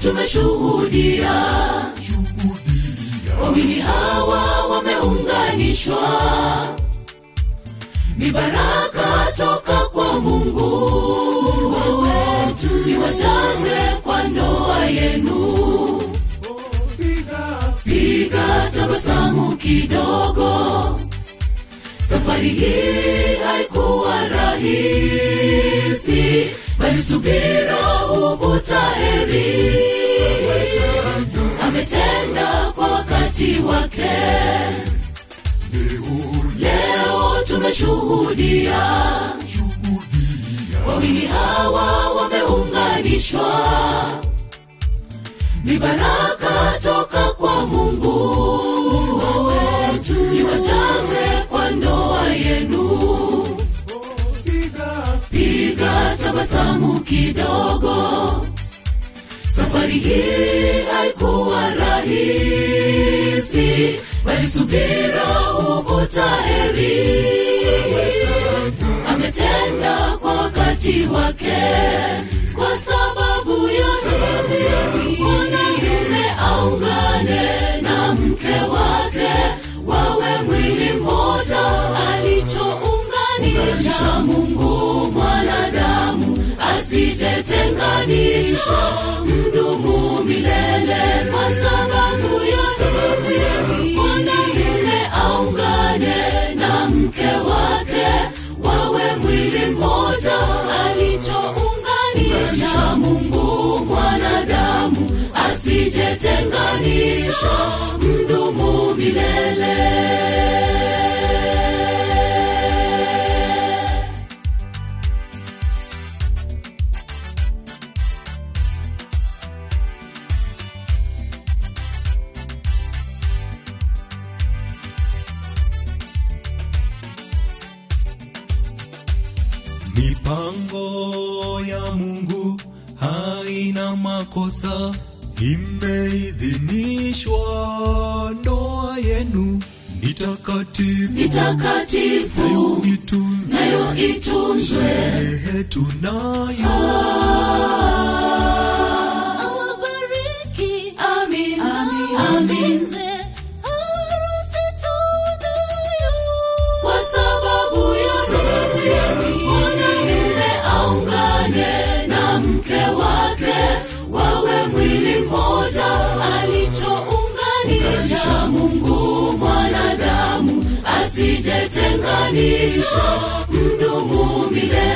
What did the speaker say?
tumeshuhudia wawili hawa wameunganishwa ni baraka toka kwa mungu wetu iwajaze kwa ndoa yenu piga tabasamu kidogo safari hii haikuwa rahisi bali subira huvuta heri ametenda kwa wakati wake leo tumeshuhudia wawili hawa wameunganishwa ni baraka toka kwa mungu wetu iwajaze kwa ndoa yenu piga tabasamu kidogo safari hii haikuwa rahisi bali subira huvuta heri ametenda kwa wakati wake kwa sababu ya mwanamume aungane na mke wake wawe mwili mmoja alichounganisha mungu mwanadamu asijetenganisha mdumu milele kwa sababu ya mwanamume aungane na mke wake wawe mwili mmoja alichounganisha mungu mwanadamu asijetenganisha mdumu milele Mipango ya Mungu haina makosa, imeidhinishwa. Ndoa yenu ni takatifu, ni takatifu itunze nayo itunzwe sherehe tunayo. awabariki amin amin awatunze harusi tunayo kwa sababu ya mwanamume aungane na mke wake wawe mwili mmoja alichounganisha mungu mwanadamu asijetenganisha mdumu milele